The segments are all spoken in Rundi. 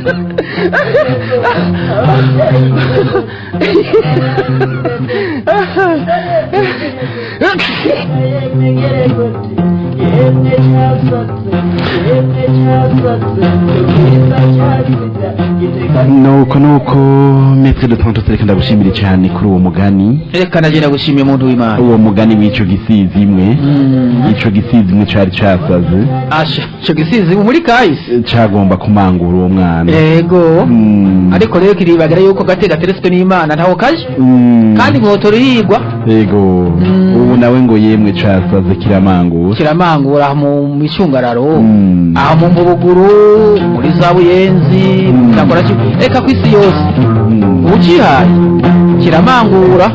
nuko nuko metero de tonto reka ndagushimire cyane kuri uwo mugani reka nagenda gushimiye umuntu w'imana uwo mugani w'ico gisizi imwe Mm. ico gisizi imwe cari casaze asha ico gisizi muri kahise cagomba kumangura uwo mwana ego Mm. ariko rero kiribagara yuko gate gateretswe n'imana ntaho kaje Mm. kandi inkotoro yigwa ego Mm. ubu nawe ngo yemwe casaze kiramangura kiramangura aha mu micungararo Mm. aha mu mbubuguru muri za buyenzi Mm. cyakora ki- reka ku isi yose Mm. ubu ucihaye kiramangura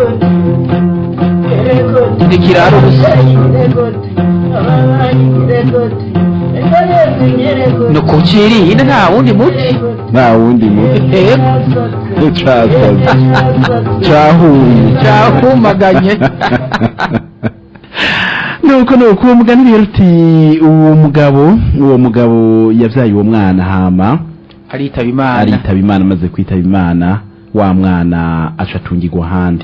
ntikirara ubusa ni ukucirinda nta wundi muti nta wundi muti ego casaze cahuye cyahumaganye nuko nuko uwo mugani rero uti uwo mugabo uwo mugabo yavyaye uwo mwana hama aritaba imana aritaba imana amaze kwitaba imana wa mwana aca atungirwa ahandi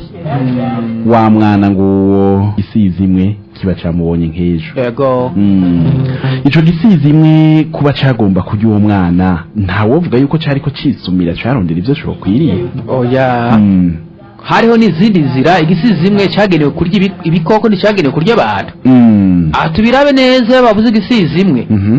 wa mwana ngo uwo gisizi imwe kiba camubonye nk'ejo ego Mm. ico gisizi imwe kuba cagomba kurya uwo mwana ntawovuga yuko cariko cisumira carondera ivyo cokwiriye oya Mm. hariho n'izindi nzira igisizi imwe cyagenewe kurya ibi- ibikoko nticyagenewe kurya abantu Mm. aha tubirabe neza iyo bavuze igisizi imwe Mhm.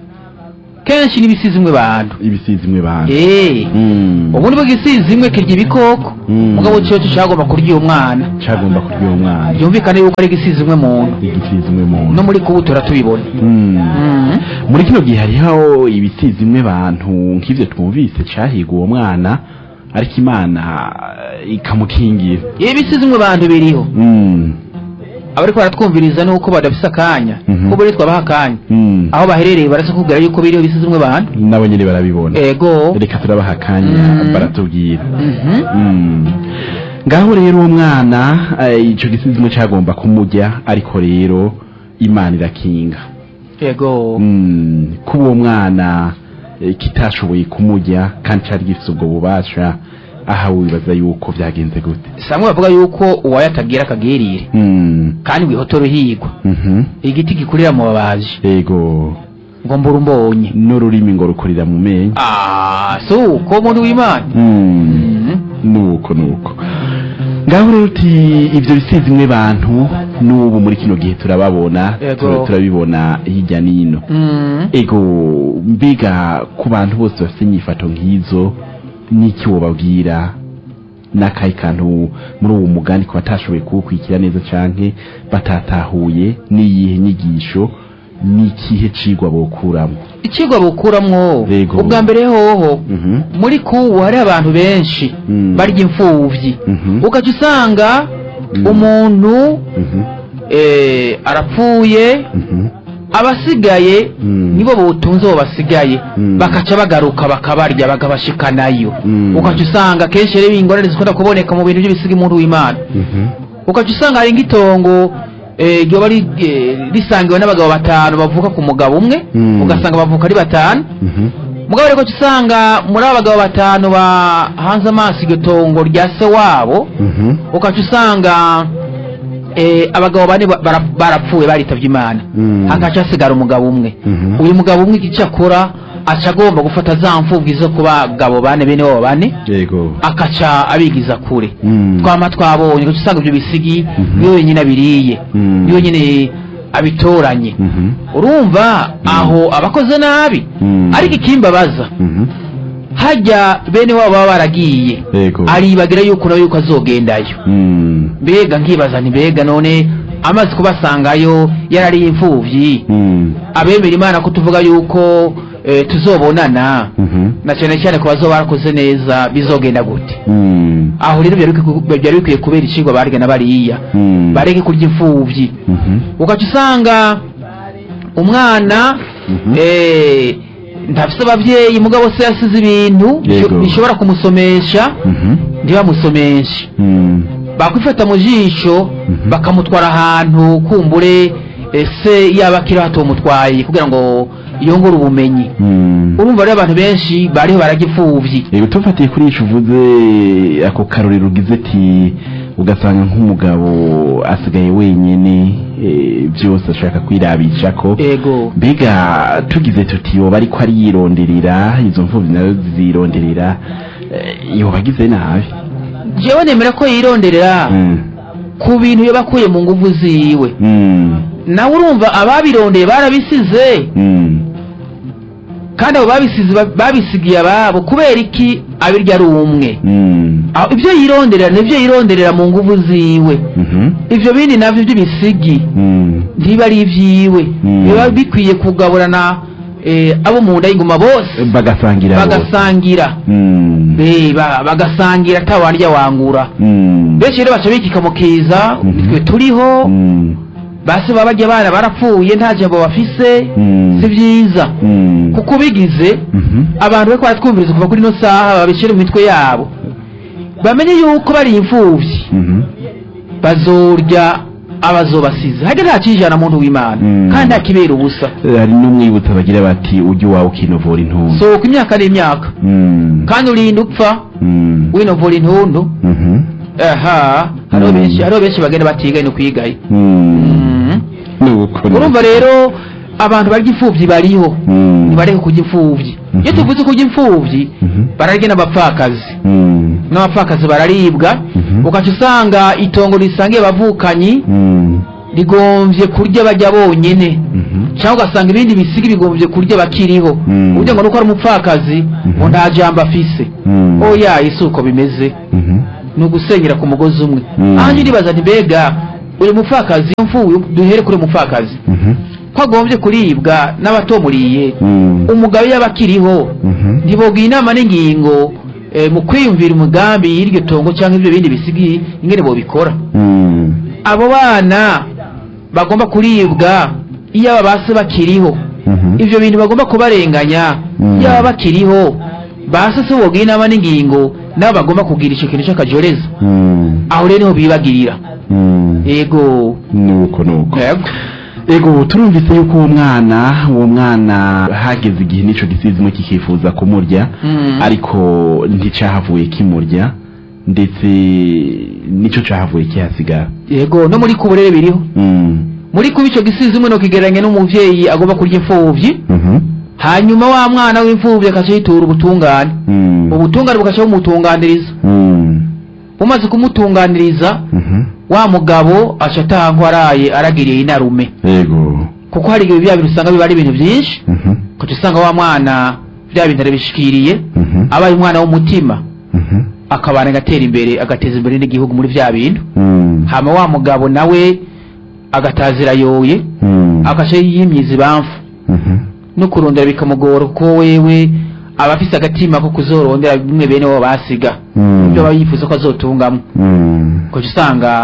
kenshi n'ibisizi imwe bantu ibisizi imwe bantu eee Mm. ubundi bwo igisizi imwe kirya ibikoko Mm. mugabo cyo cyagomba kurya uwo mwana cagomba kurya uwo mwana byumvikane yuko ari igisizi imwe muntu igisizi imwe muntu no muri kubutura tubibona Mm. Mm. muri kino gihe hariho ibisizi imwe bantu nk'ivyo twumvise cahiga uwo mwana ariko imana eh, ikamukingira ibisizi imwe bantu biriho Mm. abariko baratwumviriza nuko badafise akanya Mhm. ko buri twabaha akanya Mm. aho baherereye barasa kubwira yuko biriho ibisizi imwe bantu nabo nyene barabibona ego reka turabaha akanya Mm. baratubwira Mhm. Mm. ngaho rero uwo mwana eh, ico gisizi imwe cagomba kumurya ariko rero imana irakinga ego Mm, kuba uwo mwana eh, kitashoboye kumurya kandi cari gifise ubwo bubasha aha wibaza yuko vyagenze gute samwe bavuga yuko uwayo atagira akagirire Mm, kandi wihotoro higwa mhm, igiti gikurira mu babaji ego ngo mbura umbonye n'ururimi ngo rukurira mu menyo ah si uko umuntu w'imana Mm, Mhm. nuko nuko ngaho rero uti ivyo bisizi imwe bantu n'ubu muri kino gihe turababona Ego. tura- turabibona hirya n'ino Mm. ego mbiga ku bantu bose bafite inyifato nk'izo n'iki wobabwira n'akahe kantu muri uwo mugani ku batashoboye kuwukurikira neza canke batatahuye n'iyihe nyigisho n'ikihe cigwa bokuramo ikigwa bukuramwo Ego. ubwa mbere hoho Mhm. muri kubu hari abantu benshi Mm. barya imfuvyi Mhm. ugaca usanga Mm. umuntu Mhm. eh, arapfuye Mhm. abasigaye Mm. nibo butunze bo basigaye Mm. bakaca bagaruka bakabarya bakabashikanayo Mm. ugaca usanga kenshi rero ingorane zikunda kuboneka mu bintu by'ibisiga umuntu w'imana Mhm. ugaca usanga hari nk'itongo eh, ryoba ri- eh, risangiwe n'abagabo batanu bavuka ku mugabo umwe Mm. ugasanga bavuka ari batanu Mhm. mugabo rero ugaca usanga muri abo bagabo batanu bahanze amaso iryo tongo rya se wabo Mhm. ugaca usanga eh, abagabo bane ba- bara- barapfuye baritavye imana Mm. hagaca hasigara umugabo umwe Mhm. uyu mugabo umwe icyo akora aca agomba gufata za mfubwi zo ku bagabo bane bene wabo bane Ego. akaca abigiza kure Mm. twama twabonye ugaca usanga ibyo bisigi Mhm. niwe wenyine abiriye Mm. niwe wenyine abitoranye Mhm. urumva aho abakoze nabi Mm. ariko ikimbabaza Mhm. hajya bene wabo baba baragiye Ego. aribagira yuko nawe yuko azogendayo Mm. mbega nkibaza nti mbega none amaze kubasangayo yarariye imfuvyi Mm. abemera imana ko tuvuga yuko eh, tuzobonana Mhm. na cyane cyane ku bazoba barakoze neza bizogenda gute Mm. aho rero byari bikwiye- byari bikwiye kubera icigwa barya na bariya Mm. bareke kurya imfuvyi Mhm. ugaca usanga umwana Mhm. eh, ntafise abavyeyi mugabo se yasize ibintu Yego. bishobora kumusomesha Mhm. ntibamusomeshe Mm. bakwifata mu jisho bakamutwara ahantu kumbure ese yaba akiri hato mutwaye kugira ngo yongera ubumenyi Mm. urumva rero abantu benshi bariho baragipfuvyi Yego tufatiye kuri ico uvuze ako karorero ugize ati ugasanga nk'umugabo asigaye wenyene eh, byose ashaka kwirabisha ko ego mbega tugize tuti yoba ariko ariyironderera izo mfuvyi nazo zironderera eh, yoba agize nabi jewe nemera ko yironderera Mm. ku bintu yoba akuye mu nguvu ziwe Mm. nawe urumva ababirondeye barabisize Mm. kandi abo babisize ba- babisigiye ababo kubera iki abirya ari umwe Mm. Aho ibyo yironderera nibyo yironderera mu nguvu ziwe Mhm. ivyo bindi navyo by'ibisigi Mm. ntiba ari ivyiwe Mm. biba bikwiye kugaburana eh, abo mu nda y'ingoma bose bagasangira bose. bagasangira Mm. Eh, ba- bagasangira atawarya wangura Mm. benshi rero baca bikika mu kiza Mhm. twe turiho Mm. basi baba barya abana barapfuye nta jambo bafise Mm. si vyiza Mm. kuko ubigize Mhm. abantu bariko baratwumviriza kuva kuri ino saha babishyire mu mitwe yabo bamenye yuko bari imfuvyi Mhm. bazorya abazobasize hajya nta kijana muntu w'imana Mm. kandi nta kibera ubusa hari n'umwibutsa bagira bati ujye iwawe ukinovura intuntu sohoka imyaka n'imyaka Mm. kandi urinda upfa Mm. winovura intundu Mhm. aha hariho Mm. benshi hariho benshi bagenda batigaye no kwigaye Mm. Nuko ni- urumva rero abantu barya imfuvyi bariho Mm. ntibareke kurya imfuvyi Mhm. iyo tuvuze kurya imfuvyi Mhm. bararya n'abapfakazi Mm. n'abapfakazi bararibwa Mhm. ugaca usanga itongo risangiye abavukanyi Mm. rigomvye kurya bajya bonyene Mhm. cyangwa ugasanga ibindi bisigi bigomvye kurya bakiriho Mm. uburyo ngo nuko ari umupfakazi ngo nta jambo afise Mm. oya isi uko bimeze Mhm. ni ugusenyera ku mugozi umwe Mm. ahanje ndibaza nti mbega uyu mupfakazi mfuye duhere kuri uyu mupfakazi Mhm. ko agombye kuribwa n'abatomuriye Mm. umugabo yaba akiriho Mhm. ntibogira inama n'ingingo eh, mu kwiyumvira umugambi y'iryo tongo cyangwa ibyo bindi bisigi ingene bobikora Mm. abo bana bagomba kuribwa iyo aba base bakiriho Mhm. ivyo bintu bagomba kubarenganya Mm. iyo baba bakiriho base se bogira inama n'ingingo nabo bagomba kugira ico kintu c'akajoreza Mm. aho rero niho bibagirira Mm. yego nuko nuko yego ego turumvise yuko uwo mwana uwo mwana hageze igihe n'ico gisizimo kikifuza kumurya Mm. ariko nticahavuye kimurya ndetse nico cahavuye kihasigara yego no muri kuburere biriho Mm. muri kuba ico gisizi umwe nokigereranya n'umuvyeyi agomba kurya imfuvyi Mhm. hanyuma wa mwana w'imfuvyi akaca yitura ubutungane Mm. ubutungane bugaca bumutunganiriza Mm. bumaze kumutunganiriza Mhm. wa mugabo aca atangwa araye aragiriye inarume ego kuko hari igihe bya bintu usanga biba ari ibintu byinshi Mhm. ukaca usanga wa mwana bya bintu arabishikiriye Mhm. abaye umwana w'umutima Mhm. akabana agatera imbere agateza imbere n'igihugu muri bya bintu Mm. hama wa mugabo nawe agatazira yoye Mm. agaca yimyiza ibamfu Mhm. no kurondera bikamugora kuko wewe aba afise agatima ko kuzorondera bimwe bene bo basiga Mm. ibyo aba yifuza ko azotungamo Mm. ukaca usanga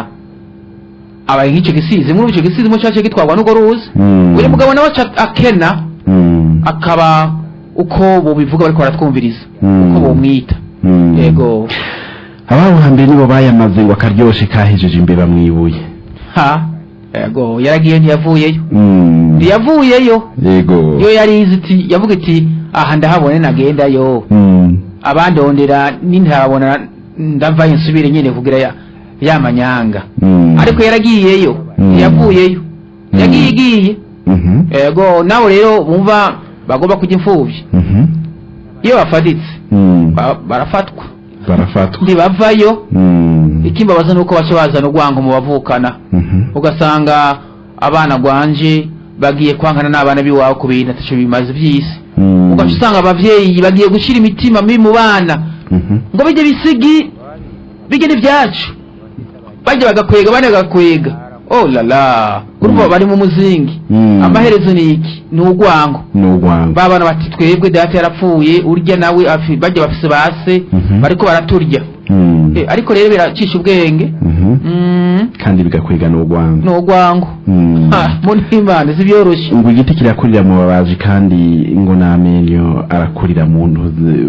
abaye nk'icyo gisizi muri icyo gisizi mo cyace gitwarwa n'urwo ruzi Mm. uyu mugabo nawe aca akena Mm. akaba uko bobivuga bariko baratwumviriza Mm. uko bomwita Mm. yego ababo hambere nibo bayamaze ngo akaryoshe kahejeje imbeba mwibuye ha yego yaragiye ntiyavuyeyo Mm. ntiyavuyeyo yego yo yari izi iti yavuga iti aha ndahabone nagendayo Mm. abandondera nintabona ndavayo nsubire nyine kugira ya, ya manyanga Mm. ariko yaragiyeyo Mm. ntiyavuyeyo Mm. yagiye igiye Mhm. yego nawe rero bumva bagomba kujya imfubyi Mhm. iyo bafaditse Mm. ba- barafatwa barafatwa ntibavayo Mm. ikimbabaza nuko baca bazana urwango mu bavukana Mhm. ugasanga abana gwanje bagiye kwankana n'abana b'iwabo ku bintu ataco bimaze by'isi Mm. ugaca usanga abavyeyi bagiye gushira imitima mibi mu bana Mhm. ngo bijye bisigi bijye n'ibyacu bajya bagakwega bane bagakwega oh la la urumva Mm. bari mu muzingi Mm. amaherezo ni iki ni urwango ni urwango ba bana bati twebwe data yarapfuye urya nawe afi- bajya bafise base Mhm. bariko baraturya Mm. Eh, ariko rero biracisha ubwenge Mhm. Mm, kandi bigakwega ni urwango ni urwango Mm. Ha, mu n'imana zibyoroshe ngo igiti kirakurira mu babaji kandi ngo n'amenyo arakurira mu ntuzi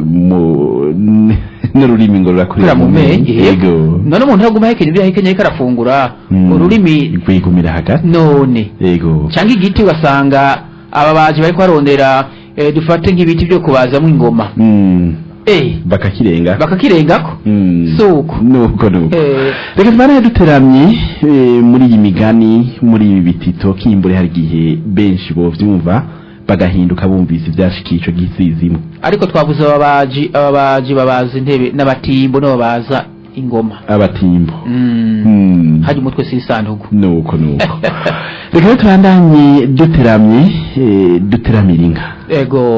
mu n'ururimi ngo rurakurira kurira mu menge yego none umuntu aguma ahekenya ibyo ahekenya ariko arafungura Mm. ururimi rwigumira hagati none yego cyangwa igiti ugasanga ababaji bariko barondera eh, dufate nk'ibiti byo kubazamwo ingoma Mm. eh bakakirenga bakakirengako Mm. suko nuko nuko eh reka tubane duteramye eh, muri iyi migani muri ibi bitito kimbure hari igihe benshi bovyumva bagahinduka bumvise ivyashikiye ico gisizimo ariko twavuze ababaji ababaji babaza intebe n'abatimbo nibo babaza ingoma abatimbo mm. Mm. haje umutwe sisandugu nuko nuko reka rero tubandanye duteramye eh, duteramira inka ego